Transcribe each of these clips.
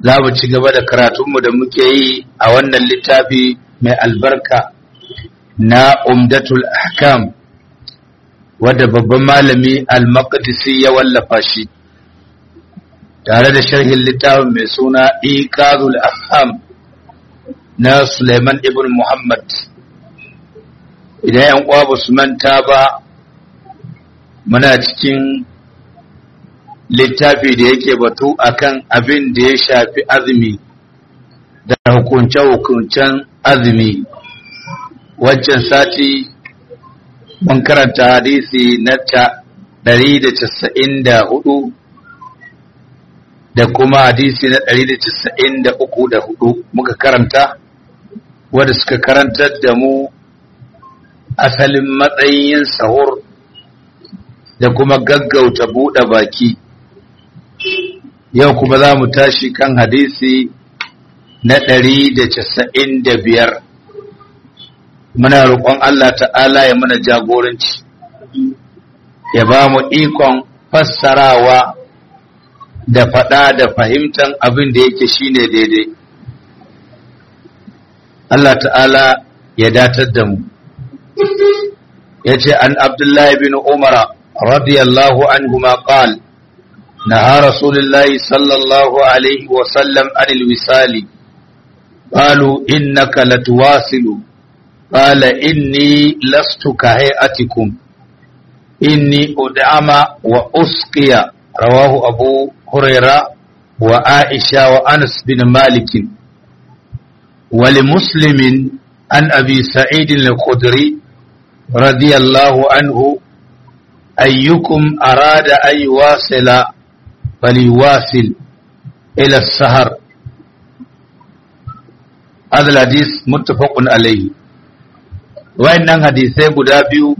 za mu ci gaba da karatunmu da muke yi a wannan littafi mai albarka na umdatul ahkam wadda babban malami al-maqdisi ya wallafa shi tare da sharhin littafin mai suna iqazul afham na Suleiman ibn Muhammad idan yan uwa ba su manta ba muna cikin littafi da yake batu akan abin da ya shafi azumi da hukunce-hukuncen azumi wancan sati mun karanta hadisi na ta 194 da kuma hadisi na 193 da hudu muka karanta wadda suka karantar da mu asalin matsayin sahur da kuma gaggauta buɗe baki yau kuma za mu tashi kan hadisi na ɗari da casa'in da biyar muna roƙon Allah ta'ala ya mana jagoranci ya ba mu ikon fassarawa da faɗa da fahimtar abin da yake shine daidai Allah ta'ala ya datar da mu ya ce an abdullahi bin umara radiyallahu anhu ma qala نهى رسول الله صلى الله عليه وسلم عن الوصال قالوا إنك لتواصل قال إني لست كهيئتكم إني أدعم وأسقي رواه أبو هريرة وعائشة وأنس بن مالك ولمسلم عن أبي سعيد الخدري رضي الله عنه أيكم أراد أن يواصل فليواصل إلى السهر هذا الحديث متفق عليه wayannan hadisai guda biyu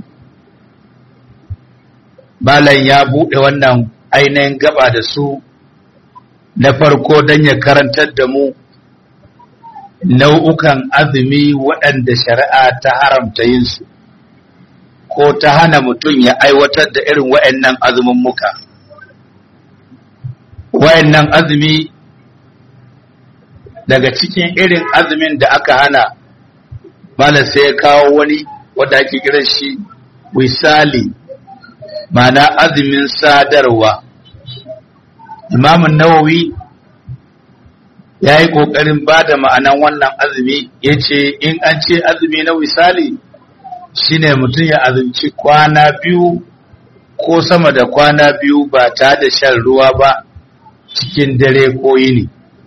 balan ya buɗe wannan ainihin gaba da su na farko don ya karantar da mu nau'ukan azumi waɗanda shari'a ta haramta yin su ko ta hana mutum ya aiwatar da irin wayannan azumin muka wayannan azumi daga cikin irin azumin da aka hana malam sai ya kawo wani wanda ake kiran shi wisali ma'ana azumin sadarwa imamun nawawi ya yi ƙoƙarin ba da ma'anan wannan azumi ya ce in an ce azumi na wisali shine mutum ya azumci kwana biyu ko sama da kwana biyu ba ta da shan ruwa ba cikin dare ko yini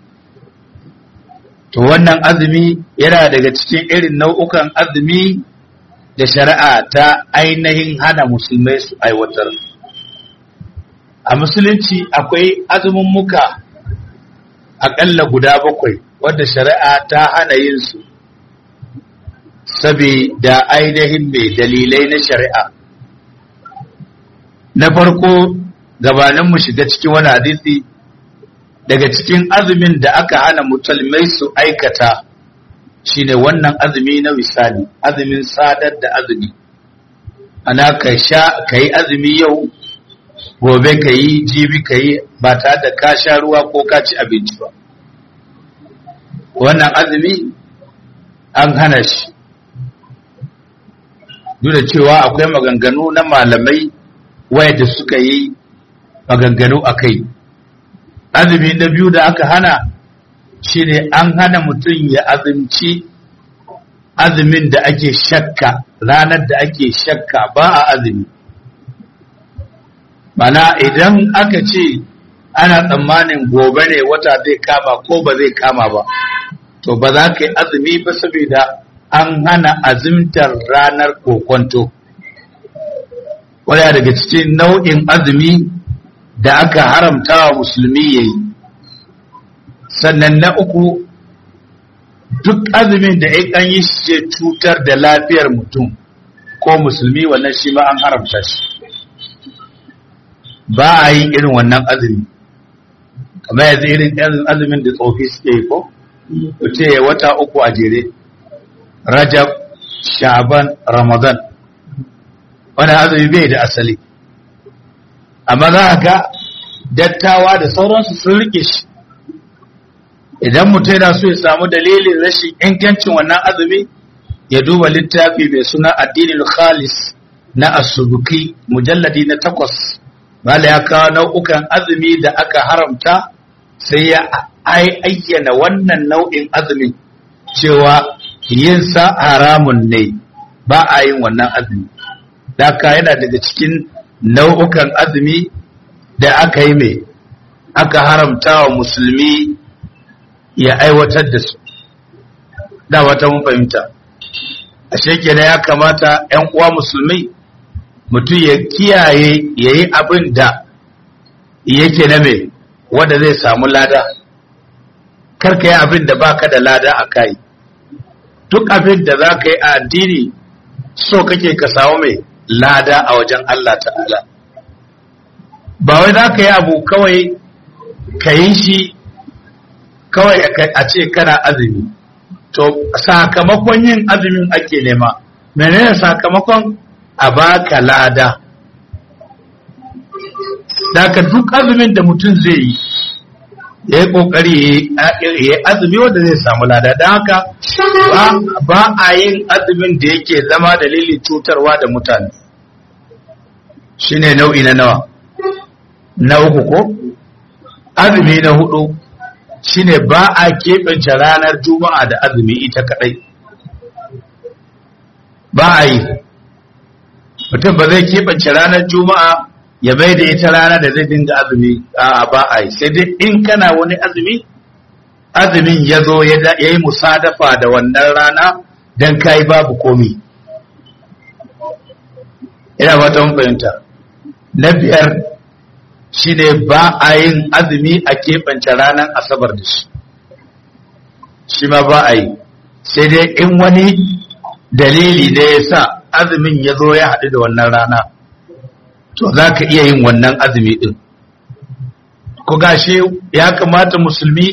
to wannan azumi yana daga cikin irin nau'ukan azumi da shari'a ta ainihin hana musulmai su aiwatar a musulunci akwai azumin muka aƙalla guda bakwai wadda shari'a ta hana yin su saboda ainihin mai dalilai na shari'a na farko gabanin mu shiga cikin wani hadisi daga cikin azumin da aka hana musulmai su aikata shine wannan azumi na misali azumin sadar da azumi ana ka sha ka yi azumi yau gobe ka yi jibi ka yi ba tare da ka sha ruwa ko ka ci abinci ba wannan azumi an hana shi duk da cewa akwai maganganu na malamai wayanda suka yi maganganu a kai azumi na biyu da aka hana shine an hana mutum ya azumci azumin da ake shakka ranar da ake shakka ba a azumi mana idan aka ce ana tsammanin gobe ne wata zai kama ko ba zai kama ba to ba za ka yi azumi ba saboda an hana azumtar ranar kokonto wadda daga cikin nau'in azumi da aka haramta wa musulmi ya yi sannan na uku duk azumin da ya yi shi cutar da lafiyar mutum ko musulmi wannan shi ma an haramta shi ba a yi irin wannan azumi kamar yanzu irin azumin da tsofi suke yi ko ce wata uku a jere rajab sha'ban ramadan wani azumi bai da asali amma za a ga dattawa da sauransu sun rike shi idan mutum yana so ya samu dalilin rashin ingancin wannan azumi ya duba littafi mai suna addinin khalis na asubuki mujalladi na takwas bala ya kawo nau'ukan azumi da aka haramta sai ya ayyana wannan nau'in azumin cewa yin sa haramun ne ba a yin wannan azumi daka yana daga cikin nau'ukan azumi da aka yi mai aka haramta wa musulmi ya aiwatar da su da wata mun fahimta ashe kenan ya kamata 'yan uwa musulmi mutum ya kiyaye ya yi abin da yake na mai wanda zai samu lada karka yi abin da baka da lada a kai duk abin da za ka yi a addini so kake ka samu mai lada a wajen Allah ta'ala ba wai za ka yi abu kawai ka yi shi kawai a ce kana azumi to sakamakon yin azumin ake nema menene sakamakon a baka lada daga duk azumin da mutum zai yi ya yi kokari ya yi azumi wanda zai samu lada don haka ba a yin azumin da yake zama dalilin cutarwa da mutane shine nau'i na nawa na uku ko azumi na hudu shine ba a keɓance ranar juma'a da azumi ita kadai ba a yi mutum ba zai keɓance ranar juma'a ya bai da ita rana da zai dinga azumi a ba a yi sai dai in kana wani azumi azumin ya zo ya yi musadafa da wannan rana don kayi babu komi ina fata mun fahimta na biyar shine ba a yin azumi a keɓance ranar asabar da shi shi ma ba a yi sai dai in wani dalili ne ya sa azumin ya zo ya haɗu da wannan rana to za ka iya yin wannan azumi ɗin ku gashi ya kamata musulmi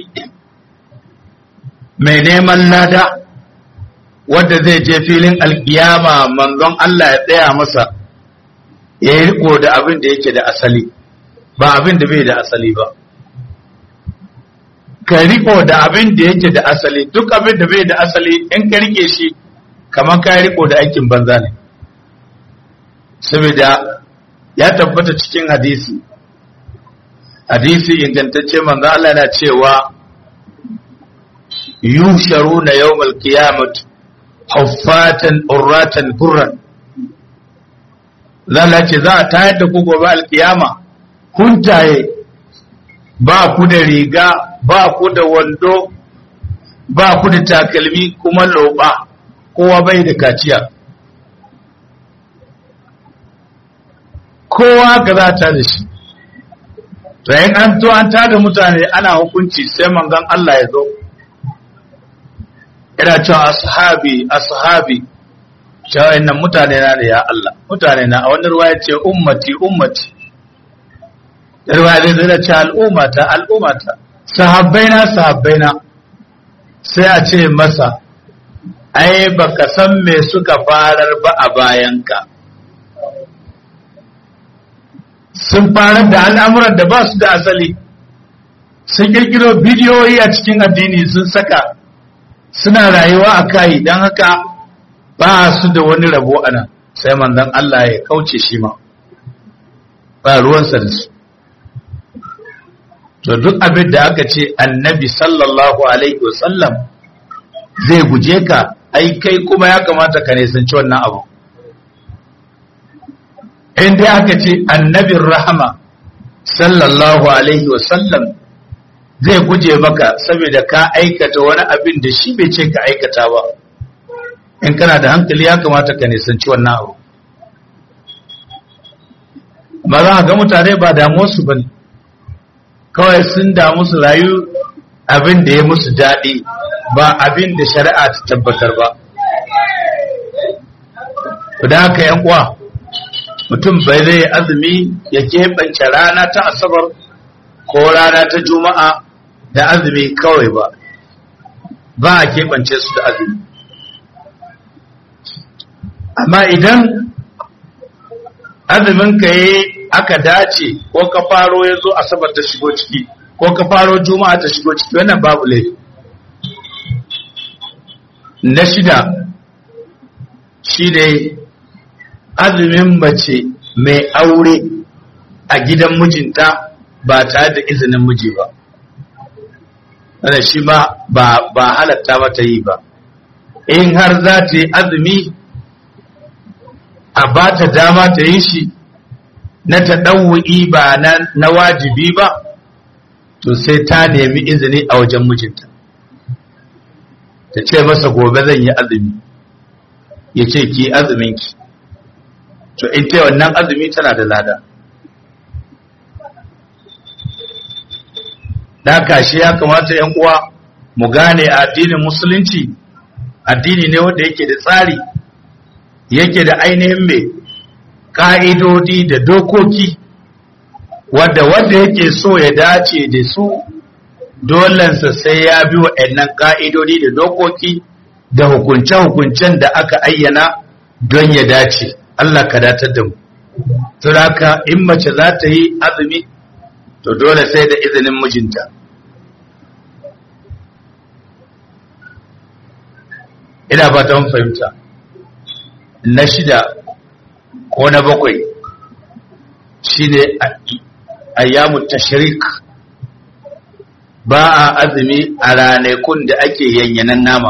mai neman lada wadda zai je filin alkiyama manzon Allah ya tsaya masa ya yi riko da abin da yake da asali ba abin da bai da asali ba ka riko da abin da yake da asali duk abin da bai da asali in ka rike shi kamar ka riko da aikin banza ne saboda ya tabbata cikin hadisi hadisi ingantacce manzo Allah yana cewa yusharuna yawmal qiyamah huffatan urratan burran zalla ce za a tayar da ku gobe alkiyama huntaye ba ku da riga ba ku da wando ba ku da takalmi kuma loba kowa bai da kaciya kowa ga za ta da shi rayin an to an tada mutane ana hukunci sai manzon Allah ya zo ina cewa ashabi ashabi cewa innan mutane na ne ya Allah mutane na a wani ruwa ya ce ummati ummati da ruwa zai zai da ce al'ummata al'ummata sahabbaina sahabbaina sai a ce masa ai baka san me suka farar ba a bayanka sun farar da al'amuran da ba su da asali sun kirkiro bidiyoyi a cikin addini sun saka suna rayuwa a kai don haka ba su da wani rabo a nan sai manzon Allah ya kauce shi ma ba ruwansa da su to duk abin da aka ce annabi sallallahu alaihi wasallam zai guje ka ai kai kuma ya kamata ka nisanci wannan abu in dai aka ce annabin rahama sallallahu alaihi wasallam zai guje maka saboda ka aikata wani abin da shi bai ce ka aikata ba in kana da hankali ya kamata ka nisanci wannan abu amma za a ga mutane ba damuwarsu ba ne kawai sun damu su rayu abin da ya musu daɗi ba abin da shari'a ta tabbatar ba da haka yan uwa mutum bai zai azumi ya keɓance rana ta asabar ko rana ta juma'a da azumi kawai ba ba a keɓance su da azumi amma idan azumin ka yi aka dace ko ka faro ya zo asabar ta shigo ciki ko ka faro juma'a ta shigo ciki wannan babu laifi na shida shi ne azumin mace mai aure a gidan mijinta ba tare da izinin miji ba wanda shi ma ba halatta mata yi ba in har za ta yi azumi a ba ta dama ta yi shi na ta ɗauwa'i ba na wajibi ba to sai ta nemi izini a wajen mijinta ta ce masa gobe zan yi azumi ya ce ki azuminki to in ta wannan azumi tana da lada da kashi ya kamata yan uwa mu gane addinin musulunci addini ne wanda yake da tsari yake da ainihin mai ka'idodi da dokoki wadda wanda yake so ya dace da su dolensa sai ya bi waɗannan ka'idodi da dokoki da hukunce-hukuncen da aka ayyana don ya dace Allah ka datar da mu haka in mace za ta yi azumi to dole sai da izinin mijinta ina ba ta fahimta na shida ko na bakwai shine ayyamu tashrik ba a azumi a ranakun da ake yanyanan nama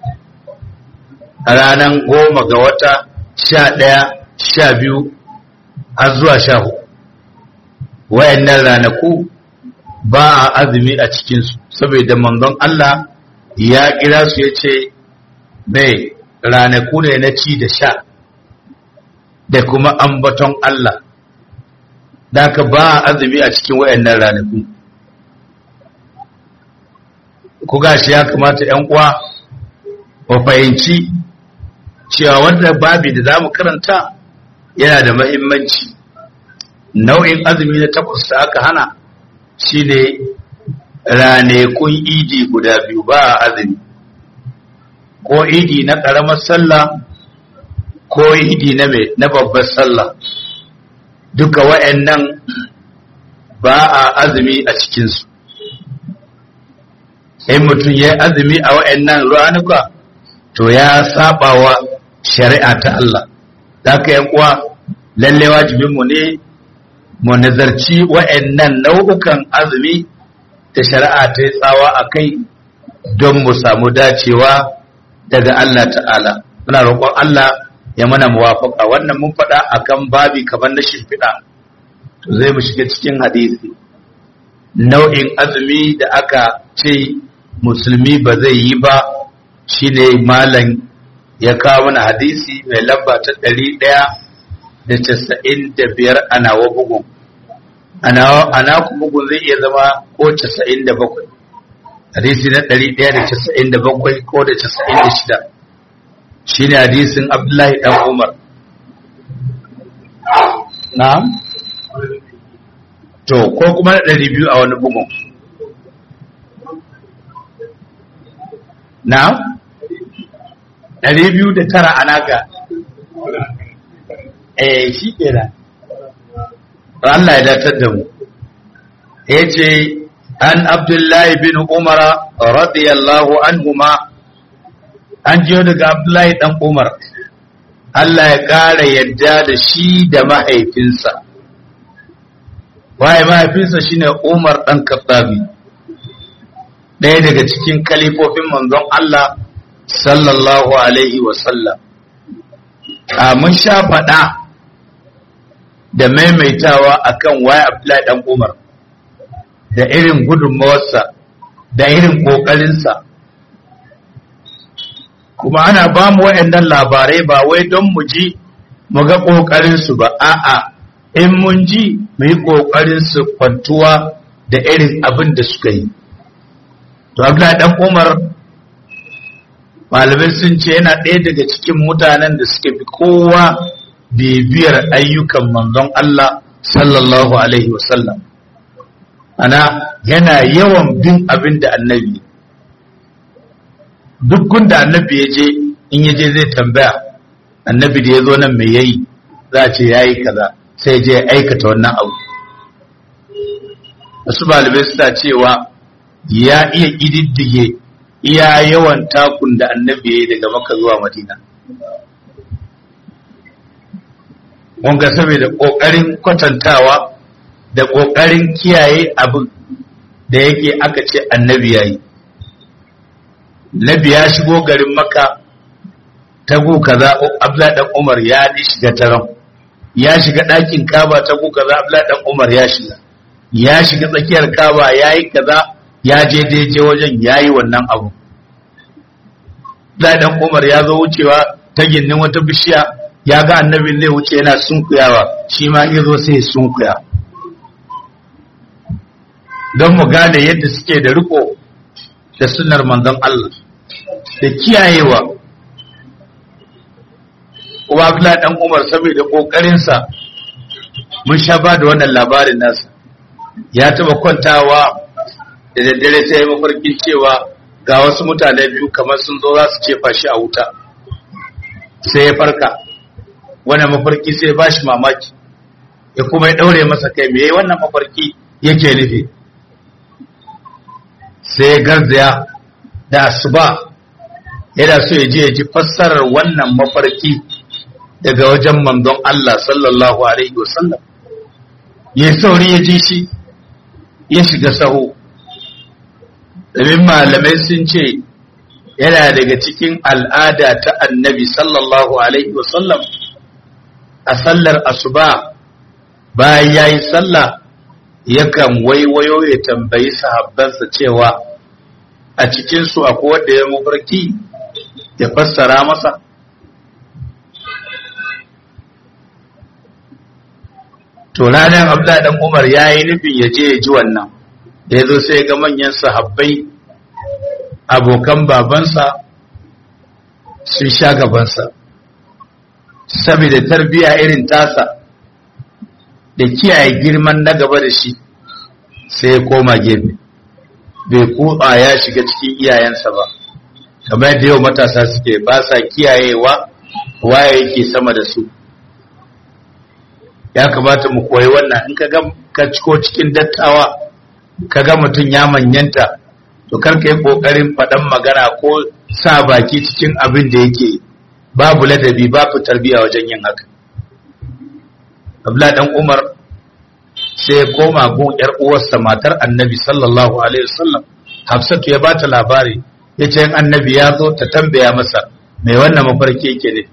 a ranar goma ga wata sha ɗaya sha biyu har zuwa sha hudu wayannan ranaku ba a azumi a cikinsu saboda manzon Allah ya kira su ya ce mai ranaku ne na ci da sha da kuma ambaton Allah da ka ba a azumi a cikin wayannan ranaku ku gashi ya kamata ‘yan uwa wa fahimci cewa wanda babi da za mu karanta yana da mahimmanci nau'in azumi na takwas da aka hana shine ranakun idi guda biyu ba a azumi ko idi na ƙaramar sallah ko idi na mai na babbar sallah duka wa'annan ba a azumi a cikinsu in mutum ya azumi a wa'annan ranuka to ya saba wa shari'a ta Allah da ka yan uwa lalle wajibinmu ne mu nazarci wa'annan nau'ukan azumi da shari'a ta yi tsawa a kai don mu samu dacewa daga Allah ta'ala muna roƙon Allah ya mana muwafaka wannan mun faɗa akan babi kamar na shimfiɗa to zai mu shiga cikin hadisi nau'in azumi da aka ce musulmi ba zai yi ba shine malam ya kawo mana hadisi mai lamba ta ɗari ɗaya da casa'in da biyar a nawa bugun a naku bugun zai iya zama ko casa'in da bakwai hadisi na ɗari ɗaya da casa'in da bakwai ko da casa'in da shida shi ne hadisin abdullahi ɗan umar na'am to ko kuma na ɗari biyu a wani bugun na'am ɗari biyu da tara a naka eh shi kenan Allah ya datar da mu ya ce an abdullahi bin umara radiyallahu anhuma an jiyo daga abdullahi dan umar Allah ya ƙara yadda da shi da mahaifinsa waye mahaifinsa shine umar dan kattabi ɗaya daga cikin kalifofin manzon Allah sallallahu alaihi wasallam a mun sha faɗa da maimaitawa akan waye Abdullahi dan Umar da irin gudunmawarsa da irin ƙoƙarinsa kuma ana ba mu waɗannan labarai ba wai don mu ji mu ga ƙoƙarinsu ba a'a in mun ji mu yi ƙoƙarinsu kwantuwa da irin abin da suka yi to Abdullahi dan Umar malamai sun ce yana ɗaya daga cikin mutanen da suke fi kowa bibiyar ayyukan manzon Allah sallallahu alaihi wasallam ana yana yawan bin abin da annabi duk gunda annabi ya je in ya je zai tambaya annabi da ya zo nan mai yayi za a ce ya yi kaza sai je ya aikata wannan abu wasu malamai suna cewa ya iya ƙididdige iya yawan takun da annabi ya yi daga maka zuwa madina wanga saboda ƙoƙarin kwatantawa da ƙoƙarin kiyaye abin da yake aka ce annabi ya yi nabi ya shigo garin maka ta gu kaza abdullahi dan umar ya shiga taron ya shiga ɗakin kaba ta gu kaza abdullahi dan umar ya shiga ya shiga tsakiyar kaba ya yi kaza ya je daidai wajen ya yi wannan abu abdullahi dan umar ya zo wucewa ta gindin wata bishiya ya ga annabin zai wuce yana sunkuyawa shi ma ya zo sai sunkuya don mu gane yadda suke da riko da sunar manzon Allah da kiyayewa kuma Abdullah dan Umar saboda kokarinsa mun sha ba da wannan labarin nasa ya taba kwantawa da daddare sai mafarkin cewa ga wasu mutane biyu kamar sun zo za su cefa shi a wuta sai ya farka wannan mafarki sai ba shi mamaki ya kuma ya daure masa kai me wannan mafarki yake nufi sai garzaya da asuba yana so ya je ya ji fassarar wannan mafarki daga wajen manzon Allah sallallahu alaihi wasallam ya sauri ya ji shi ya shiga saho domin malamai sun ce yana daga cikin al'ada ta annabi sallallahu alaihi wasallam a sallar asuba bayan ya yi sallah yakan waiwayo ya tambayi sahabbansa cewa a cikinsu akwai wanda ya mafarki ya fassara masa to ranar abdullahi dan umar ya yi nufin ya je ya ji wannan da ya zo sai ga manyan sahabbai abokan babansa sun sha gabansa saboda tarbiya irin tasa da kiyaye girman na gaba da shi sai ya koma gefe bai kuɗa ya shiga cikin iyayensa ba kamar yadda yau matasa suke ba sa kiyayewa waye yake sama da su ya kamata mu koyi wannan in ka ga ka ciko cikin dattawa ka ga mutum ya manyanta to kar ka yi kokarin faɗan magana ko sa baki cikin abin da yake babu ladabi babu tarbiya wajen yin haka Abdullah dan Umar sai ya koma gun yar uwarsa matar Annabi sallallahu alaihi wasallam Hafsatu ya bata labari yace in Annabi ya zo ta tambaya masa mai wannan mafarki yake ne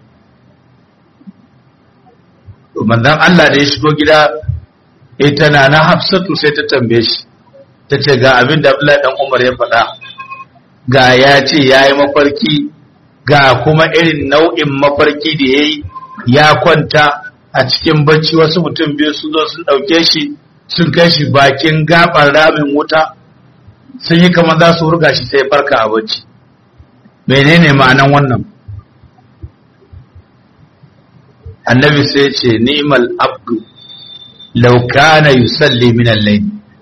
to manzon Allah da ya shigo gida ita na na Hafsatu sai ta tambaye shi ta ce ga abin da Abdullahi dan Umar ya faɗa ga ya ce ya yi mafarki ga kuma irin nau'in mafarki da ya yi ya kwanta a cikin bacci wasu mutum biyu sun zo sun ɗauke shi sun kai shi bakin gaɓar ramin wuta sun yi kamar za su hurga shi sai farka a bacci menene ma'anan wannan annabi sai ce ni'mal abdu law kana yusalli min al-layl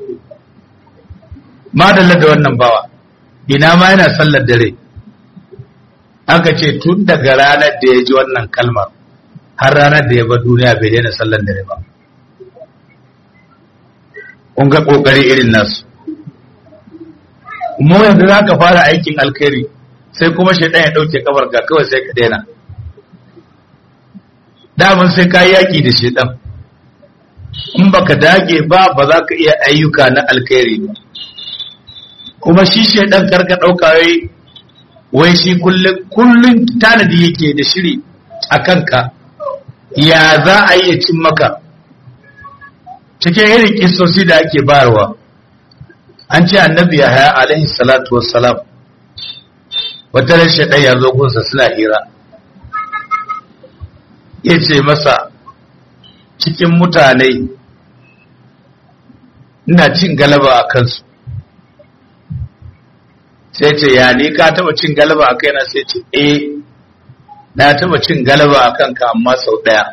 madalla da wannan bawa ina ma yana sallar dare aka ce tun daga ranar da ya ji wannan kalmar har ranar da ya bar duniya bai daina sallar dare ba kun ga kokari irin nasu mu yanzu za ka fara aikin alkhairi sai kuma shaidan ya dauke kabar ga kawai sai ka daina daman sai ka yaki da shaidan in baka dage ba ba za ka iya ayyuka na alkhairi ba kuma shi shaidan karka ɗauka wai wai shi kullum tanadi yake da shiri a kanka ya za a iya cin maka cikin irin kisosi da ake bayarwa an ce annabi ya haya alaihi salatu wassalam wata ran shaɗan ya zo gunsa suna hira ya ce masa cikin mutane ina cin galaba a kansu sai ce ya ni ka taba cin galaba a kaina sai ce eh na taba cin galaba a kanka amma sau ɗaya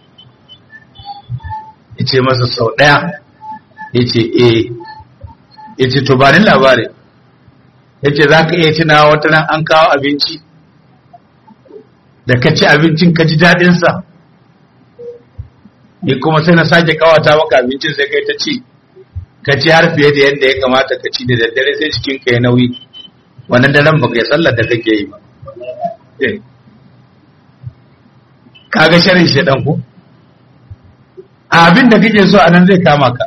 ya ce masa sau ɗaya ya ce eh ya ce to ba ni labari ya ce za ka iya tuna wata nan an kawo abinci da ka ci abincin ka ji daɗinsa ni kuma sai na sake kawata maka abincin sai kai ta ci ka ci har fiye da yadda ya kamata ka ci da daddare sai cikin ka ya nauyi wannan daren baka yi sallar da kake yi ba kaga sharin shedan ko abin da kake so a nan zai kama ka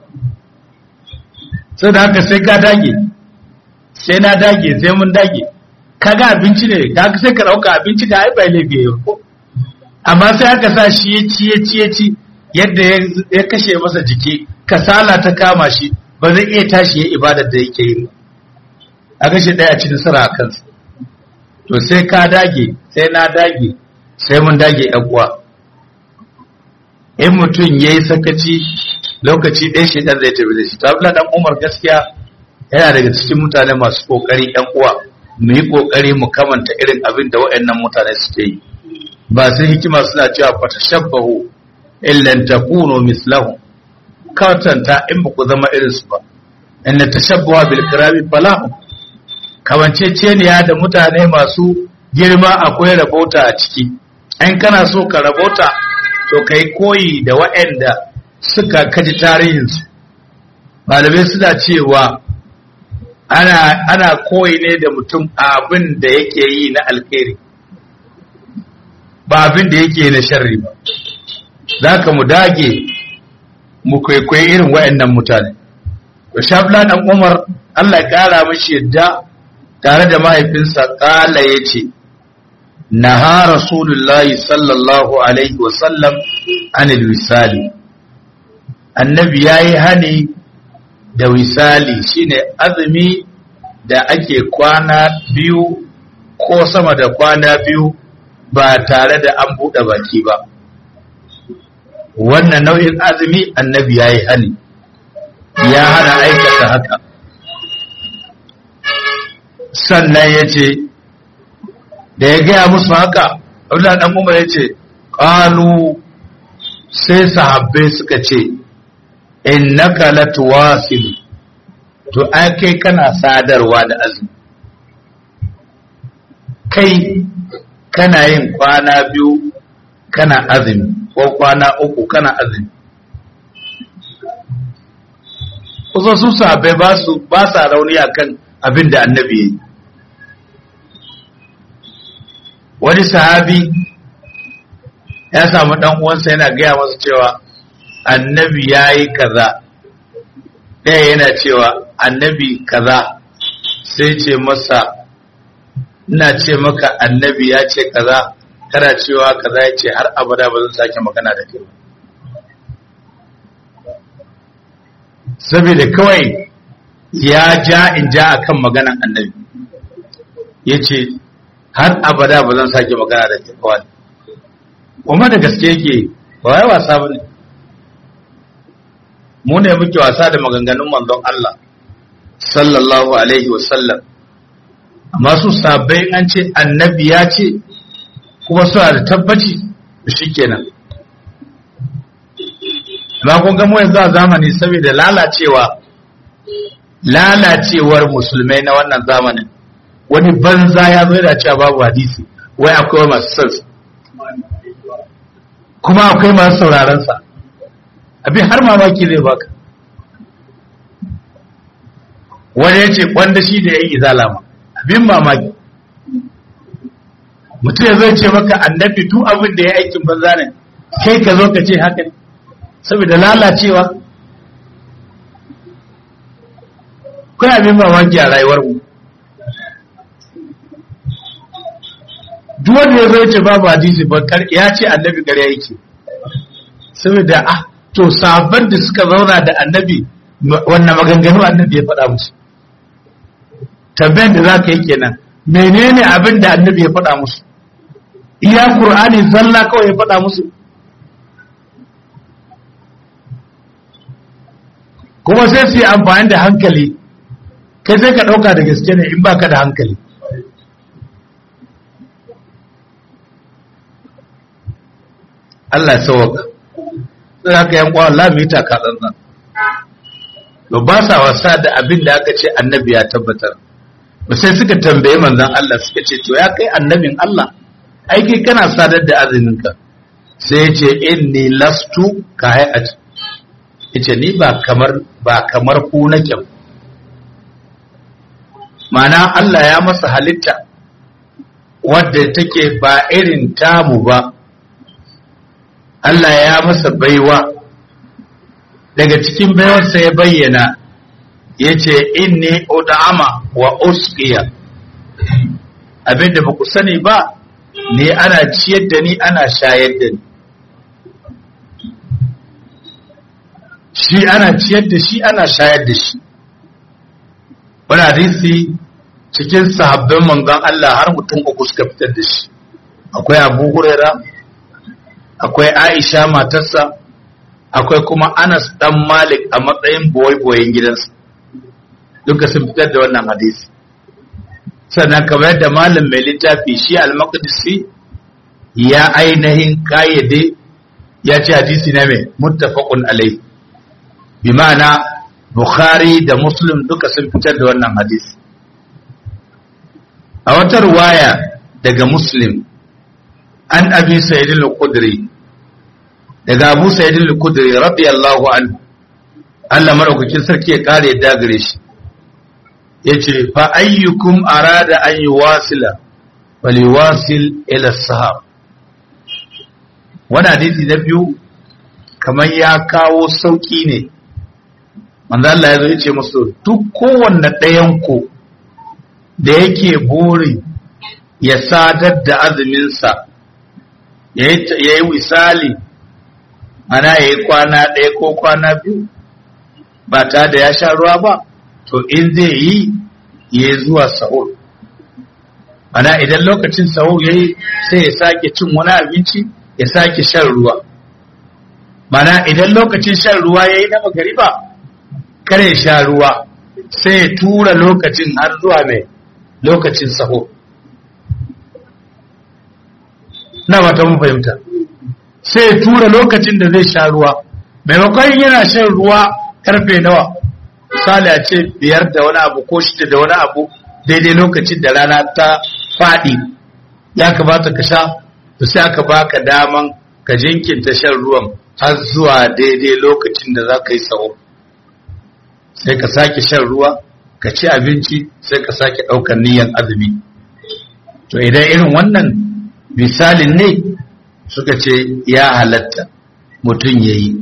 sai da haka sai ka dage sai na dage sai mun dage kaga abinci ne kaga sai ka dauka abinci ka ai bai laifi ko amma sai aka sa shi ya ci ya ci ya ci yadda ya kashe masa jiki kasala ta kama shi ba zai iya tashi ya ibadar da yake yi a kashe ɗaya ci nasara a kansa to sai ka dage sai na dage sai mun dage uwa in mutum ya yi sakaci lokaci ɗaya shi ɗan zai tafi da shi ta ɗan umar gaskiya yana daga cikin mutane masu ƙoƙari ɗan uwa mu yi ƙoƙari mu kamanta irin abin da waɗannan mutane suke yi ba su hikima suna cewa fata shabbahu illan takunu mislahu kawatanta in ba ku zama irinsu ba inna tashabbaha bil kirami falahu kamanceceniya da mutane masu girma akwai rabota a ciki in kana so ka rabota to kai koyi da waɗanda suka kaji tarihinsu malamai suna cewa ana, ana koyi ne da mutum abin da yake yi na alkhairi ba abin da yake na sharri ba za ka mu dage mu kwaikwayi irin waɗannan mutane to shabla dan umar Allah ya kara mishi yadda tare da mahaifinsa kala ya ce naha rasulullahi sallallahu alaihi wasallam anil wisali annabi ya yi hani da wisali shine azumi da ake kwana biyu ko sama da kwana biyu ba tare da an buɗe baki ba wannan nau'in azumi annabi ya yi hani ya hana aikata haka sannan ya ce da ya gaya musu haka abdullahi dan umar ya ce ƙalu sai sahabbai suka ce innaka latuwasil to ai kai kana sadarwa da azumi kai kana yin kwana biyu kana azumi ko kwana uku kana azumi kusa su sahabbai ba su ba sa rauni akan abin da annabi ya yi wani sahabi ya samu dan uwansa yana gaya masa cewa annabi ya yi kaza ɗaya yana cewa annabi kaza sai ce masa ina ce maka annabi ya ce kaza kana cewa kaza ya ce har abada ba zan sake magana da kai saboda kawai ya ja in ja akan maganan annabi ya ce har abada ba zan sake magana da kai kawai kuma da gaske yake ba wai wasa ba ne mu ne muke wasa da maganganun manzon Allah sallallahu alaihi wasallam amma su sabai an ce annabi ya ce kuma suna da tabbaci shi kenan amma kun ga mu yanzu a zamani saboda lalacewa lalacewar musulmai na wannan zamanin wani banza ya zo da cewa babu hadisi wai akwai masu sansa kuma akwai masu sauraron sa abin har mamaki zai baka wani ya ce kwanda shi da ya yi izalama abin mamaki mutum ya zai ce maka annabi duk abin da ya aikin banza ne kai ka zo ka ce haka ne saboda lalacewa kai abin mamaki a rayuwar mu duk wanda ya zo ce babu hadisi ba ya ce annabi ƙarya yake saboda ah to sabon da suka zauna da annabi wannan maganganu annabi ya faɗa musu tambayar da za ka yi kenan menene abin da annabi ya faɗa musu iya qur'ani zalla kawai ya faɗa musu kuma sai su yi amfani da hankali kai sai ka ɗauka da gaske ne in baka da hankali Allah ya sauwaka sai haka yan kwa Allah mu yi taka tsantsan to ba sa wasa da abin da aka ce annabi ya tabbatar ba sai suka tambaye manzon Allah suka ce to ya kai annabin Allah ai kai kana sadar da azuminka sai ya ce inni lastu ka hayati yace ni ba kamar ba kamar ku nake ma'ana Allah ya masa halitta wadda take ba irin tamu ba Allah ya masa baiwa daga cikin baiwarsa ya bayyana ya ce inni ud'ama wa usqiya abinda ba ku sani ba ne ana ciyar da ni ana shayar da ni shi ana ciyar da shi ana shayar da shi wani hadisi cikin sahabban manzon Allah har mutum uku suka fitar da shi akwai Abu Huraira akwai Aisha matarsa akwai kuma Anas dan Malik a matsayin boye-boyen gidansa duka sun fitar da wannan hadisi sannan kamar yadda malam mai littafi shi al-Maqdisi ya ainihin kayyade ya ce hadisi na mai muttafaqun alai bi ma'ana Bukhari da Muslim duka sun fitar da wannan hadisi a wata ruwaya daga Muslim an abi Sa'id al-Khudri daga Abu Sa'id al-Khudri radiyallahu anhu Allah madaukakin sarki ya kare yadda gare shi yace fa ayyukum arada an yuwasila waliwasil ila sahab wannan hadisi na biyu kamar ya kawo sauki ne manzo Allah ya zo yace musu duk kowanne ɗayan ku da yake buri ya sadar da azumin sa yayi wisali ana yayi kwana ɗaya ko kwana biyu ba ta da ya sha ruwa ba to in zai yi ya zuwa sahur ana idan lokacin sahur ya yi sai ya sake cin wani abinci ya sake shan ruwa mana idan lokacin shan ruwa ya yi na magariba kare sha ruwa sai ya tura lokacin har zuwa mai lokacin sahur na ba ta mu fahimta sai ya tura lokacin da zai sha ruwa maimakon yana shan ruwa karfe nawa misali a ce biyar da wani abu ko shida da wani abu daidai lokacin da rana ta faɗi ya kamata ka sha to sai aka baka daman ka jinkinta shan ruwan har zuwa daidai lokacin da za ka yi sa'o sai ka sake shan ruwa ka ci abinci sai ka sake ɗaukar niyyar azumi to idan irin wannan misalin ne suka ce ya halatta mutum ya yi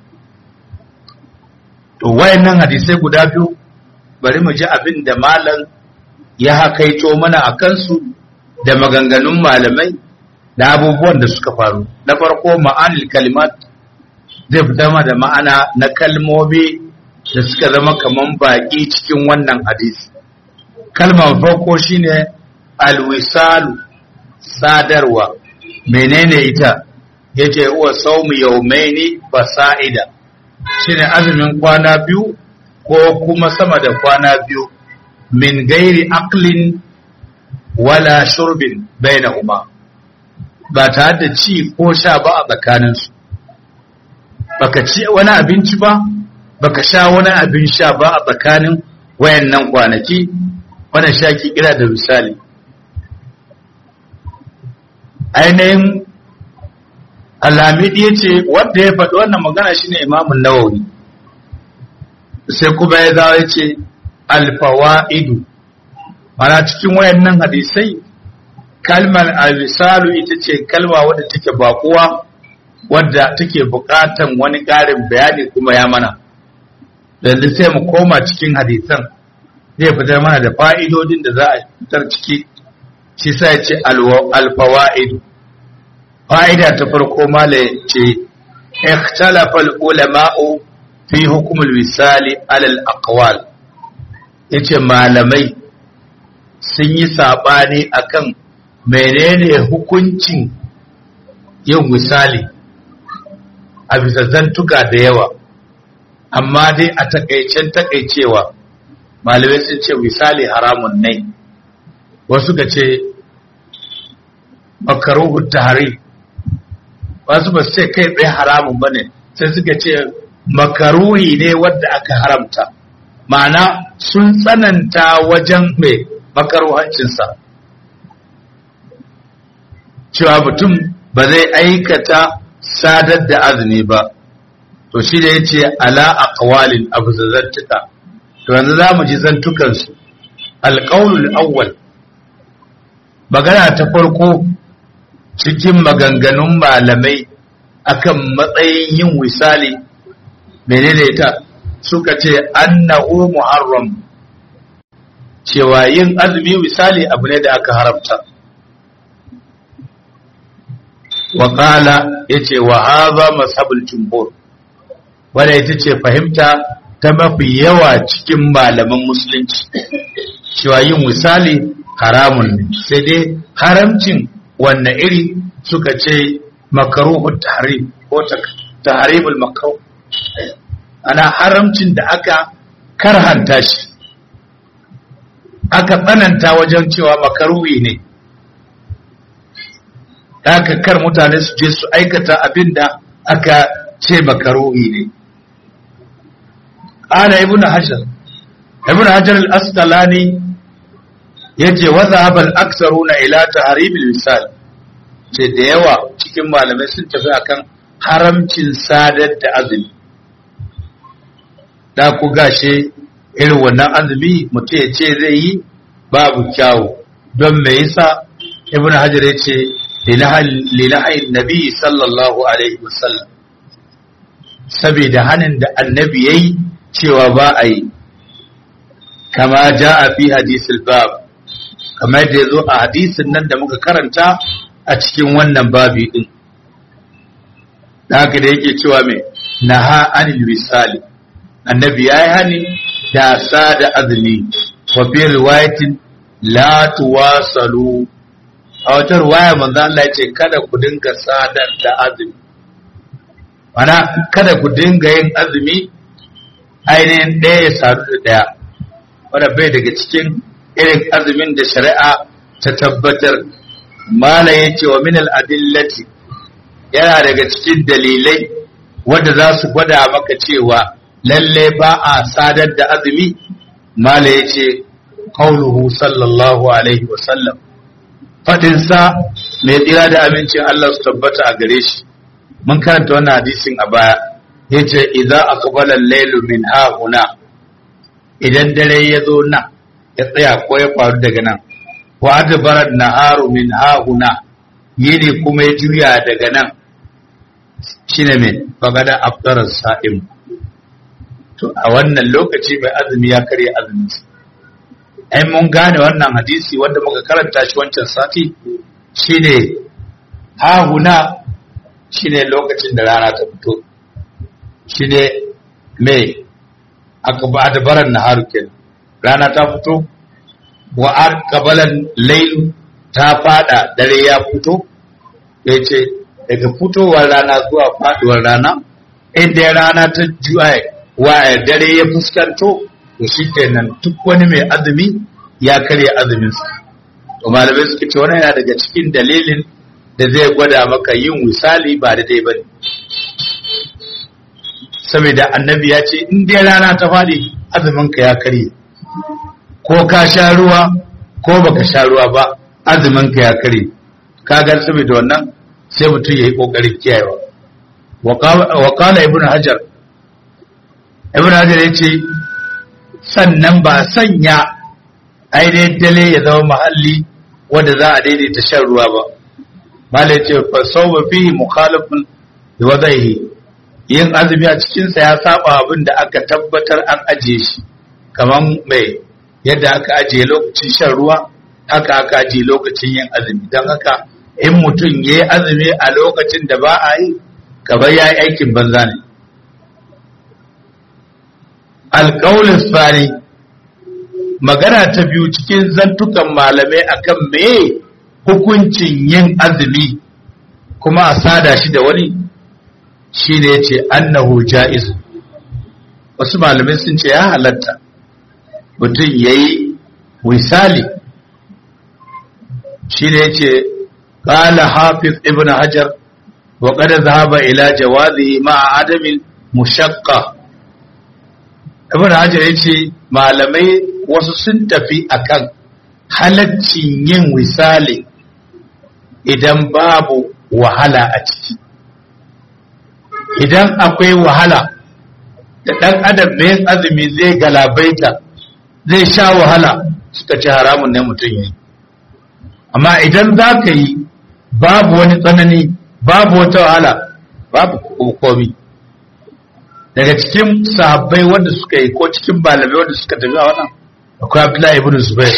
to wayannan hadisai guda biyu bari mu ji abin da malam ya hakaito mana a kansu da maganganun malamai da abubuwan da suka faru na farko ma'anil kalimat zai fita ma da ma'ana na kalmomi da suka zama kaman baƙi cikin wannan hadisi kalmar farko shine alwisalu sadarwa menene ita yace huwa sawmu yawmaini fasa'ida shine azumin kwana biyu ko kuma sama da kwana biyu min gairi aqlin wala shurbin bainahuma ba tare da ci ko sha ba a tsakaninsu baka ci wani abinci ba baka sha wani abin sha ba a tsakanin wayannan kwanaki wannan shaki kira da misali ainihin Alhamidi ya ce wanda ya faɗi wannan magana shine imamun nawawi sai kuma ya zawo ya ce alfawa'idu mana cikin wayannan hadisai kalmar alwisalu ita ce kalma wadda take bakuwa wadda take buƙatan wani ƙarin bayani kuma ya mana yanzu sai mu koma cikin hadisan zai fitar mana da fa'idodin da za a fitar ciki shi sai ce alfawa'idu fa'ida ta farko mala ce ikhtalafa ulama'u fi hukumul misali alal aqwal yace malamai sun yi sabani akan menene hukuncin yin misali a bisa zantuka da yawa amma dai a takaicen takaicewa malamai sun ce misali haramun ne wasu ga ce makaruhu tahari wasu ba su ce kai tsaye haramun ba ne sai suka ce makaruhi ne wadda aka haramta ma'ana sun tsananta wajen mai makaruhancinsa cewa mutum ba zai aikata sadar da azumi ba to shi da ya ce ala a kawalin abu zantuka to yanzu za mu ji zantukansu alƙaunul awwal magana ta farko cikin maganganun malamai akan matsayin yin wisali menene ita suka ce annahu muharram cewa yin azumi wisali abu ne da aka haramta wa qala yace wa hadha mashabul jumhur wanda ita ce fahimta ta mafi yawa cikin malaman musulunci cewa yin misali haramun ne sai dai haramcin wanne iri suka ce makaruhun tahrim ko tahrimul makruh ana haramcin da aka karhanta shi aka tsananta wajen cewa makaruhi ne aka kar mutane su je su aikata abin da aka ce makaruhi ne ana ibnu hajar ibnu hajar al-asqalani yace wa dhahaba al-aktharuna ila tahrim al-wisal ce da yawa cikin malamai sun tafi akan haramcin sadar da azumi da ku gashe irin wannan azumi mutum ya ce zai yi babu kyawu don me yasa ibnu hajar yace lilahayin nabi sallallahu alaihi wasallam saboda hanin da annabi yayi cewa ba a yi kama ja a fi hadisul bab kamar da ya zo a hadisin nan da muka karanta a cikin wannan babi din da haka da yake cewa mai naha anil wisali annabi ya yi hani da sada azumi wa fi riwayatin la tuwasalu a wata ruwaya manzo Allah ya ce kada ku dinga sadar da azumi mana kada ku dinga yin azumi ainihin ɗaya ya sadu da ɗaya wanda bai daga cikin irin azumin da shari'a ta tabbatar mala ya ce wa min al'adillati yana daga cikin dalilai wanda za su gwada maka cewa lalle ba a sadar da azumi mala ya ce qauluhu sallallahu alaihi wa sallam fadinsa mai tsira da abincin Allah su tabbata a gare shi mun karanta wannan hadisin a baya yace idza aqbala al-laylu min hahuna idan dare ya zo nan ya tsaya ko ya faru daga nan wa adbara naharu min hahuna yini kuma ya juya daga nan shine me bagada afdara sa'im to a wannan lokaci mai azumi ya karya azumin ai mun gane wannan hadisi wanda muka karanta shi wancan sati shine hahuna shine lokacin da rana ta fito shine mai aka ba da baran naharu kenan rana ta fito wa arqabalan layl ta fada dare ya fito yace daga fitowar rana zuwa faduwar rana inda rana ta juya wa dare ya fuskanto to shikenan duk wani mai azumi ya karya azumin sa to malamai suka ce wannan yana daga cikin dalilin da zai gwada maka yin misali ba da dai bane saboda annabi ya ce in dai rana ta faɗi azuminka ya karye ko ka sha ruwa ko baka sha ruwa ba azuminka ya karye ka ga saboda wannan sai mutum ya yi ƙoƙarin kiyayewa wa kala ibn hajar ibn hajar ya ce sannan ba sanya ainihin dale ya zama mahalli wanda za a daidaita shan ruwa ba mala ya ce fa sau ba fi mukhalifin da wadaihi yin azumi a cikinsa ya saba abin da aka tabbatar an ajiye shi kamar mai yadda aka ajiye lokacin shan ruwa haka aka ajiye lokacin yin azumi don haka in mutum ya yi azumi a lokacin da ba a yi kamar ya yi aikin banza ne alƙaunin tsari magana ta biyu cikin zantukan malamai akan me hukuncin yin azumi kuma a sada shi da wani shi ne ce annahu ja'iz wasu malamai sun ce ya halatta mutum ya yi wisali shi ne ce ƙala hafiz ibn hajar wa ƙada zahaba ila jawazi ma'a adamin mushakka ibn hajar ya ce malamai wasu sun tafi akan halaccin yin wisali idan babu wahala a ciki idan akwai wahala da ɗan adam mai azumi zai galabaita zai sha wahala suka ce haramun ne mutum yi amma idan za ka yi babu wani tsanani babu wata wahala babu komi daga cikin sahabbai wanda suka yi ko cikin balabai wanda suka tafi a wannan akwai abdullahi ibn zubair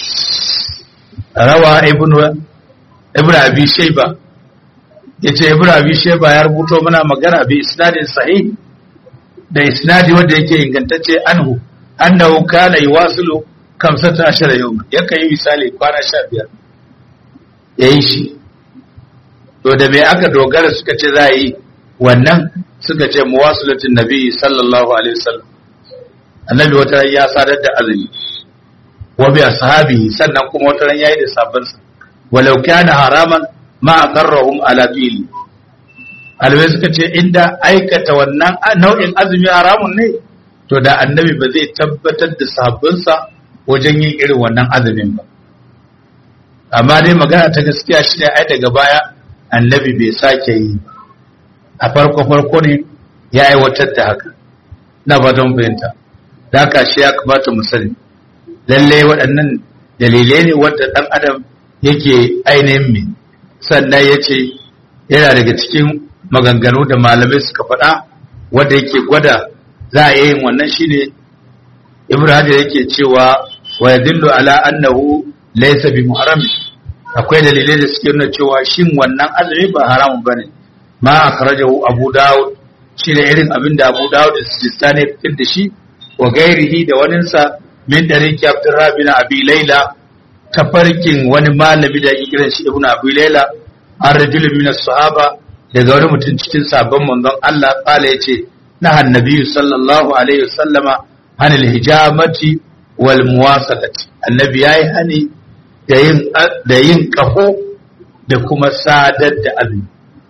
rawa ibn ibn abi shayba yace ibn abi shayba ya rubuto mana magana bi isnadin sahih da isnadi wanda yake ingantacce anhu annahu kana yuwasilu kamsata ashara yau yakan yi misali kwana sha biyar ya yi shi to da me aka dogara suka ce za a yi wannan suka ce muwasulatin nabi sallallahu alaihi wasallam annabi wata ran ya sadar da azumi wa bi ashabi sannan kuma wata ran yayi da sabban sa walau kana haraman ma aqarrahum ala fili alwai suka ce inda aikata wannan nau'in azumi haramun ne to da annabi ba zai tabbatar da sahabbansa wajen yin irin wannan azumin ba amma dai magana ta gaskiya shi ne ai daga baya annabi bai sake yi a farko farko ne ya aiwatar da haka na ba don fahimta da haka shi ya kamata mu sani lalle waɗannan dalilai ne wanda ɗan adam yake ainihin mai sannan ya ce yana daga cikin maganganu da malamai suka faɗa wanda yake gwada za a yin wannan shine ibrahim yake cewa wa yadullu ala annahu laysa bi muharram akwai dalilai da suke nuna cewa shin wannan azumi ba haramun bane ma akhrajahu abu daud shine irin abin da abu daud da sistani fitar da shi wa gairihi da waninsa min dariki abdurrahman bin abi laila tafarkin wani malami da yake kiran shi ibnu abi laila an rajulun min sahaba daga wani mutum cikin sabon manzon Allah kala yace na annabi sallallahu alaihi wasallama anil hijamati wal muwasalati annabi yayi hani da yin da yin kafo da kuma sadar da azumi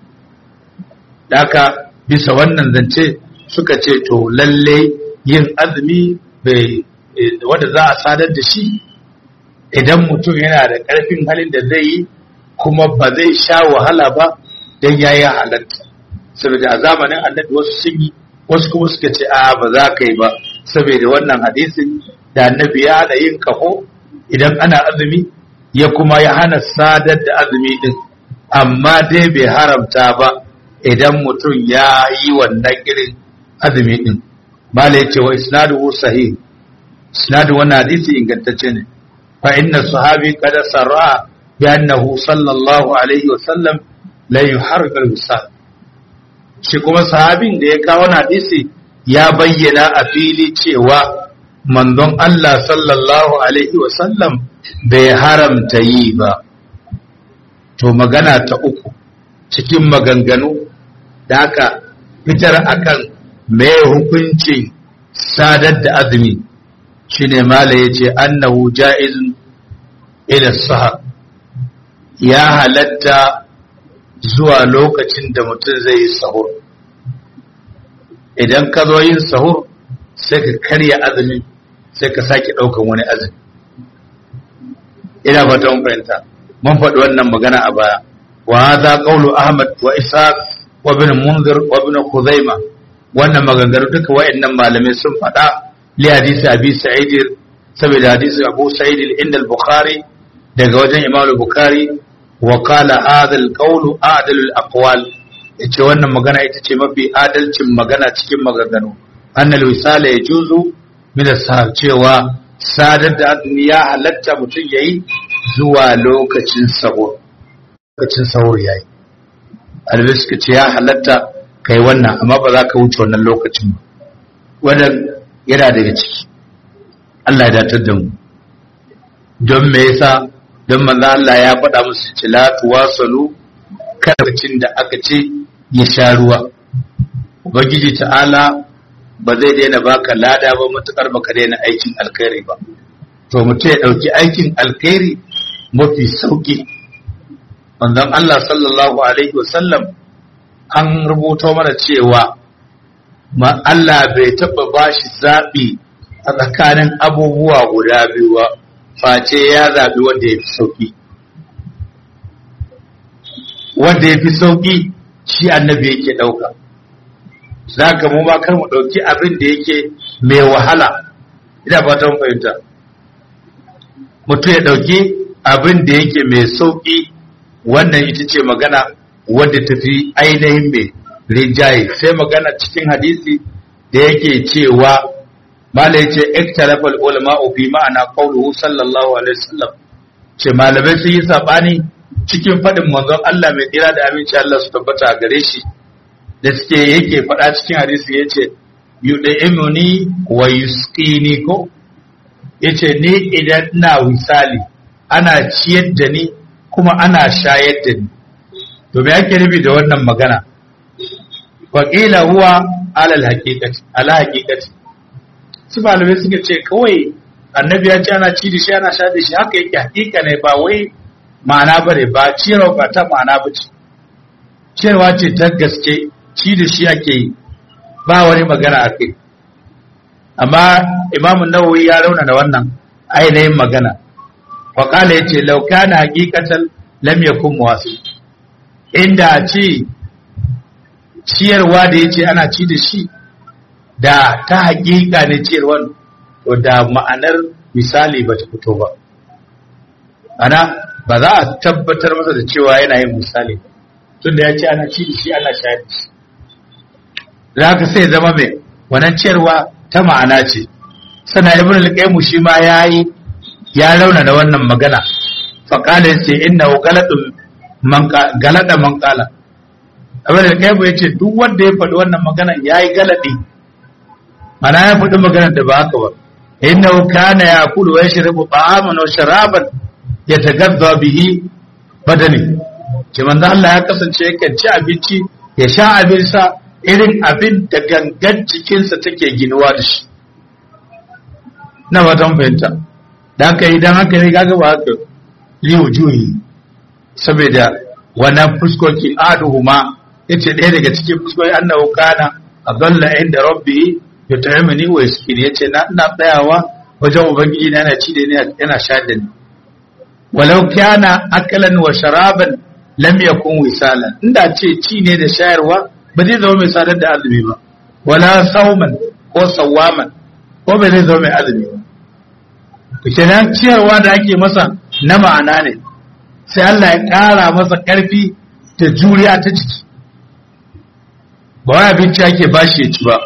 daka bisa wannan zance suka ce to lalle yin azumi bai wanda za a sadar da shi idan mutum yana da ƙarfin halin da zai yi kuma ba zai sha wahala ba don ya yi halatta saboda a zamanin annabi wasu sun yi wasu kuma suka ce a ba za ka yi ba saboda wannan hadisin da annabi ya hana yin kaho idan ana azumi ya kuma ya hana sadar da azumi din amma dai bai haramta ba idan mutum ya yi wannan irin azumi din mala ya ce wa isnaduhu sahih isnadu wannan hadisi ingantacce ne fa inna sahabi qad sarra bi annahu sallallahu alaihi wa sallam la yuharrik al-wisal shi kuma sahabin da ya kawo hadisi ya bayyana a fili cewa manzon Allah sallallahu alaihi wa sallam bai haramta yi ba to magana ta uku cikin maganganu da aka fitar akan mai hukuncin sadar da azumi shine mala yace annahu ja'izun ila sahar ya halatta zuwa lokacin da mutum zai yi sahur idan ka zo yin sahur sai ka karya azumi sai ka sake ɗaukan wani azumi ina fata mun fahimta mun faɗi wannan magana a baya wa hadha qawlu ahmad wa ishaq wa ibn munzir wa ibn khuzaimah wannan maganganu duka wayannan malamai sun faɗa li hadisi abi sa'id saboda hadisi abu sa'id inda al-bukhari daga wajen imam al-bukhari wa qala hadha al-qawlu a'dalu al-aqwal yace wannan magana ita ce mafi adalcin magana cikin maganganu annal wisala yajuzu min as cewa sadar da azumi ya halatta mutum yayi zuwa lokacin sahur lokacin sahur yayi albi suka ce ya halatta kai wannan amma ba za ka wuce wannan lokacin ba wannan yana daga ciki Allah ya datar da mu don me yasa don manzo Allah ya faɗa musu ce la tuwasalu karcin da aka ce ya sha ruwa ubangiji ta'ala ba zai daina baka lada ba matukar baka daina aikin alkhairi ba to mutum ya ɗauki aikin alkhairi mafi sauki manzon Allah sallallahu alaihi wasallam an rubuto mana cewa ma Allah bai taɓa bashi zaɓi a tsakanin abubuwa guda biyu ba face ya zaɓi wanda ya fi sauƙi wanda ya fi sauƙi shi annabi yake ɗauka za ka mu ma kar mu ɗauki abin da yake mai wahala ina fatan fahimta mutum ya ɗauki abin da yake mai sauƙi wannan ita ce magana wadda ta fi ainihin mai rinjaye sai magana cikin hadisi da yake cewa mala ya ce iktarafal ulama fi ma'ana qawluhu sallallahu alaihi wasallam ce malamai sun yi sabani cikin faɗin manzon Allah mai tsira da aminci Allah su tabbata a gare shi da suke yake faɗa cikin hadisi yace yud'imuni wa yusqini ko yace ni idan ina wisali ana ciyar da ni kuma ana shayar da ni to me ake nufi da wannan magana faƙila huwa alal haƙiƙati ala haƙiƙati su malamai suka ce kawai annabi ya ce ana ci da shi ana sha da shi haka yake haƙiƙa ne ba wai ma'ana ba ne ba ciyarwa ba ta ma'ana ba ce ciyarwa ce ta gaske ci da shi ake yi ba wani magana a kai amma imamun nawawi ya rauna da wannan ainihin magana faƙala ya ce lauka na haƙiƙatan lam yakun wasu inda a ce ciyarwa da ya ce ana ci da shi da ta haƙiƙa ne ciyarwan to da ma'anar misali ba ta fito ba ana ba za a tabbatar masa da cewa yana yin misali tun da ya ce ana ci da shi ana shayar da shi da haka sai zama mai wannan ciyarwa ta ma'ana ce sana ibn al-qayyim shi ma yayi ya rauna da wannan magana faqala yace innahu galadun man galada man qala abin da kai ya ce duk wanda ya faɗi wannan magana ya yi galaɗi mana ya faɗi magana da ba haka ba inna kana ya kudu wa yashrabu ta'aman wa sharaban yatagadda bihi badani ce manzo Allah ya kasance yakan ci abinci ya sha abin sa irin abin da gangan jikinsa take ginuwa da shi na watan fahimta da haka idan haka ne kaga ba haka liyu juyi saboda wannan fuskoki aduhuma yace ɗaya daga cikin fuskoki annahu kana adalla inda rabbi yut'imuni wa yaskini yace na ina tsayawa wajen ubangiji na yana ci da ni yana sha da ni walau kana akalan wa sharaban lam yakun wisalan inda ce ci ne da shayarwa ba zai zama mai sadar da azumi ba wala sauman ko sawaman ko ba zai zama mai azumi ba kenan ciyarwa da ake masa na ma'ana ne sai Allah ya ƙara masa ƙarfi da juriya ta jiki ba wai abinci ake bashi ya ci ba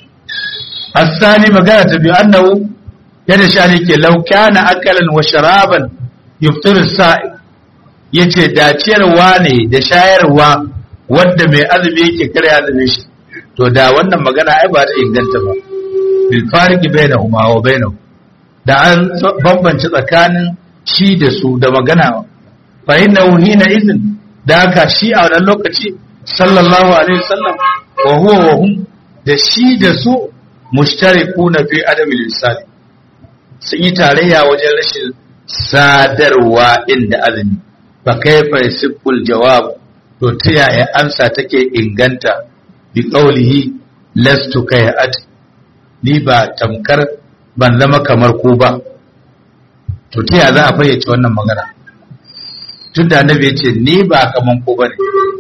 asali magana ta biyu annahu yadda sha ne ke laukana akalan wa sharaban yuftir sa'i yace da ciyarwa ne da shayarwa wanda mai azumi yake kare azumin shi to da wannan magana ai ba ta inganta ba bil farqi bainahuma wa bainahu da an bambance tsakanin shi da su da magana fa innahu hina izin da haka shi a wannan lokaci sallallahu alaihi wasallam wa huwa wa hum da shi da su mushtarikuna fi adamil misali sun yi tarayya wajen rashin sadarwa inda azumi fa kaifa yasiful jawab to ta yaya amsa take inganta bi qawlihi lastu kayat ni ba tamkar ban zama kamar ku ba to ta yaya za a fayyace wannan magana tun da annabi ya ce ni ba kaman ku bane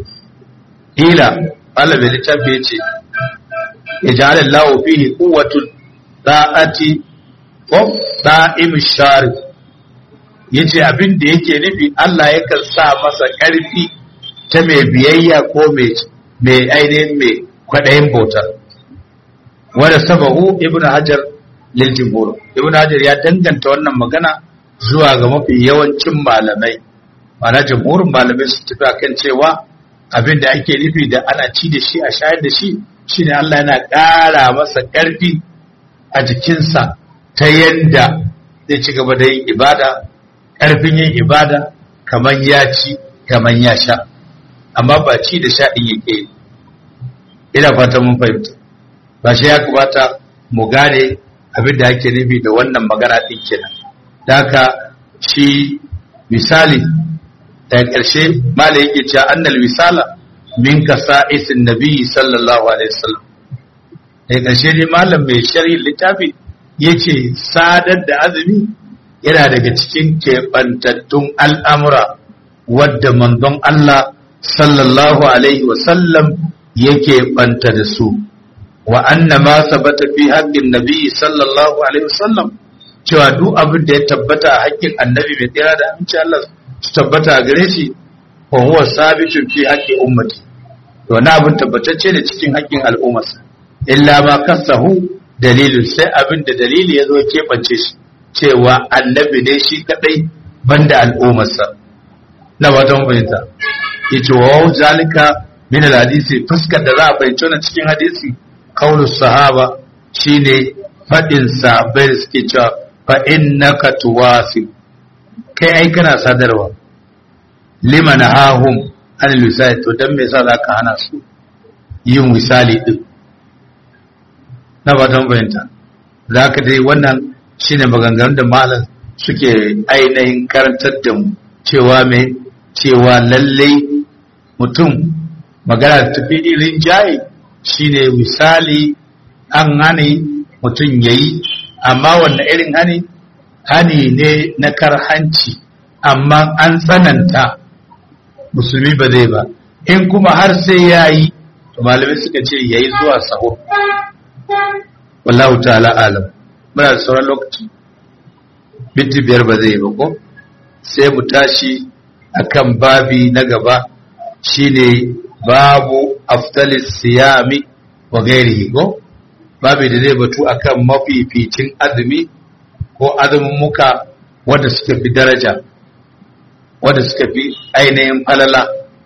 ila Allah bai littafi ya ce ya ja'ala Allahu fihi quwwatun da'ati ko da'im shari yace abin da yake nufi Allah yakan sa masa ƙarfi ta mai biyayya ko mai mai ainihin mai kwaɗayin bauta wanda sabahu ibnu hajar lil jumhur ibnu hajar ya danganta wannan magana zuwa ga mafi yawancin malamai mana jamhurin malamai su tafi akan cewa abin da ake nufi da ana ci da shi a shayar da shi shine Allah yana ƙara masa ƙarfi a jikinsa ta yanda zai ci gaba da yin ibada ƙarfin yin ibada kamar ya ci kamar ya sha amma ba ci da sha ɗin yake ina fata mun fahimta ba shi ya kamata mu gane abin da ake nufi da wannan magana ɗin kenan da haka shi misali daga ƙarshe mala yake cewa annal misala min kasa'isin nabi sallallahu alaihi wasallam daga ƙarshe ne malam mai sharhi littafi yace sadar da azumi yana daga cikin keɓantattun al'amura wadda manzon Allah sallallahu alaihi wasallam yake ɓanta da su wa anna ma sabata fi haƙƙin nabi sallallahu alaihi wasallam cewa duk abin da ya tabbata a haƙƙin annabi mai tsira da aminci Allah su tabbata a gare shi wa huwa sabitun fi haqqi ummati to wani abin tabbatacce da cikin haƙƙin al'ummarsa illa ma kasahu dalilin sai abin da dalili ya zo keɓance shi cewa annabi ne shi kadai banda al'ummarsa na watan fahimta yace wa zalika min hadisi fuskar da za a fahimci wannan cikin hadisi qaulus sahaba shine fadin sahabbai da suke cewa fa innaka tuwasi kai ai kana sadarwa liman hahum an lisai to dan me yasa zaka hana su yin misali din na fatan fahimta zaka dai wannan shine maganganun da malam suke ainihin karantar da mu cewa me cewa lallai mutum magana da tafi irin jaye shine misali an hane mutum ya yi amma wanne irin hani hani ne na karhanci amma an tsananta musulmi ba zai ba in kuma har sai ya yi malamai suka ce ya yi zuwa sahur wallahu ta'ala alam muna da sauran lokaci binti biyar ba zai yi ba ko sai mu tashi akan babi na gaba shine babu aftalis siyami wa gairihi ko babi da zai batu akan mafificin azumi ko azumin muka wanda suka fi daraja wanda suka fi ainihin falala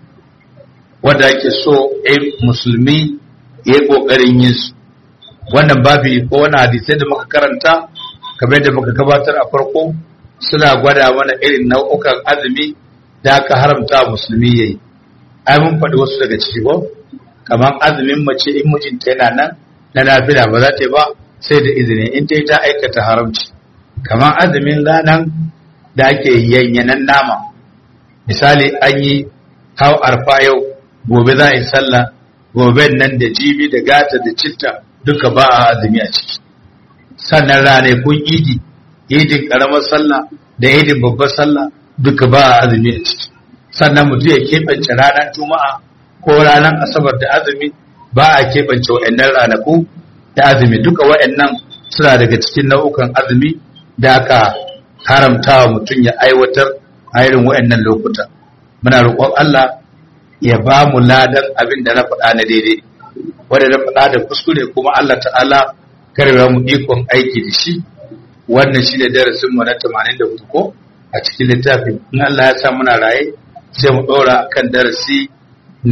wanda ake so a musulmi ya yi ƙoƙarin yin su wannan babi ko wani hadisai da muka karanta kamar da muka gabatar a farko suna gwada mana irin nau'ukan azumi da aka haramta musulmi yayi ai mun faɗi wasu daga ciki ko kamar azumin mace in mijinta yana nan na nafila ba za ta yi ba sai da izini in ta yi ta aikata haramci kamar azumin ranar da ake yanyanan nama misali an yi hau arfa yau gobe za a yi sallah gobe nan da jibi da gata da citta duka ba a azumi a ciki sannan ranakun idi idin karamar sallah da idin babbar sallah duka ba a azumi a ciki sannan mutum ya keɓance ranar juma'a ko ranar asabar da azumi ba a keɓance wa'annan ranaku da azumi duka wa'annan suna daga cikin nau'ukan azumi da aka haramta wa mutum ya aiwatar a irin wa'annan lokuta muna roƙon Allah ya ba mu ladan abin da na faɗa na daidai wanda na faɗa da kuskure kuma Allah ta'ala karbe mu ikon aiki da shi wannan shi ne darasin mu na 84 ko a cikin littafin in Allah ya sa muna raye sai mu ɗora kan darasi na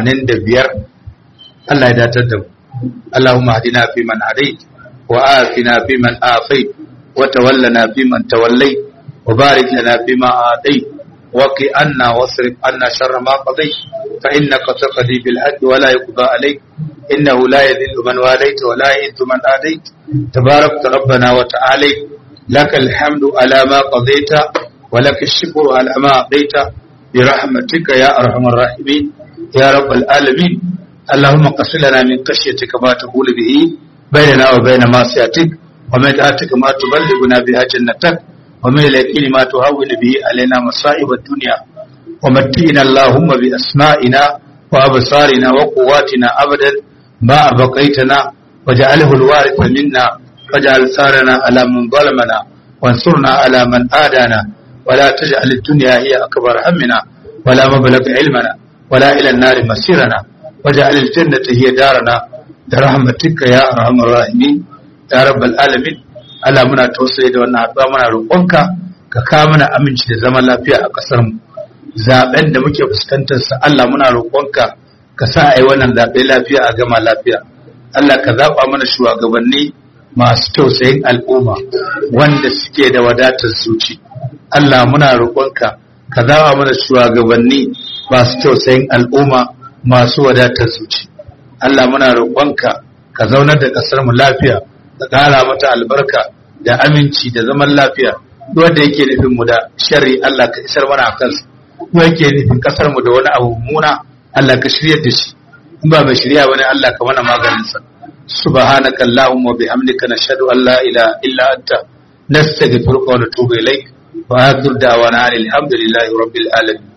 85 Allah ya datar da mu Allahumma hadina fi man hadait wa afina fi man afait wa tawallana fi man tawallait wa barik lana fi ma atait wa qi anna wasrif anna sharra ma qadait fa innaka taqdi bil hadd wa la yuqda alayk innahu la yadhillu man walayta wa la yu'izzu man adait tabarakta rabbana wa ta'ala لك الحمد على ما قضيت ولك الشكر على ما أعطيت برحمتك يا أرحم الراحمين يا رب العالمين اللهم قص لنا من خشيتك ما تقول به بيننا وبين معصيتك ومن طاعتك ما تبلغنا بها جنتك ومن اليقين ما تهون به علينا مصائب الدنيا ومتئنا اللهم بأسمائنا وأبصارنا وقواتنا أبدا ما أبقيتنا وجعله الوارث منا واجعل ثارنا على من ظلمنا وانصرنا على من آدانا ولا تجعل الدنيا هي أكبر همنا ولا مبلغ علمنا ولا إلى النار مسيرنا واجعل الجنة هي دارنا برحمتك يا أرحم الراحمين يا رب العالمين Allah muna tausayi da wannan haɗuwa muna roƙonka ka kawo mana aminci da zaman lafiya a ƙasar mu zaben da muke fuskantar sa Allah muna roƙonka ka sa ai wannan zaɓe lafiya a gama lafiya Allah ka zaɓa mana shugabanni masu tausayin al'umma wanda suke da wadatar zuci. Allah muna roƙonka ka zawa mana shugabanni masu tausayin al'umma masu wadatar zuci. Allah muna roƙonka ka zaunar da ƙasar mu lafiya ka ƙara mata albarka da aminci da zaman lafiya wanda yake nufin mu da sharri Allah ka isar mana a kansa wanda yake nufin ƙasar mu da wani abu muna Allah ka shiryar da shi in ba mai shirya bane Allah ka mana maganinsa. سبحانك اللهم وبحمدك نشهد أن لا إله إلا أنت نستغفرك ونتوب إليك وآخر دعوانا الحمد لله رب العالمين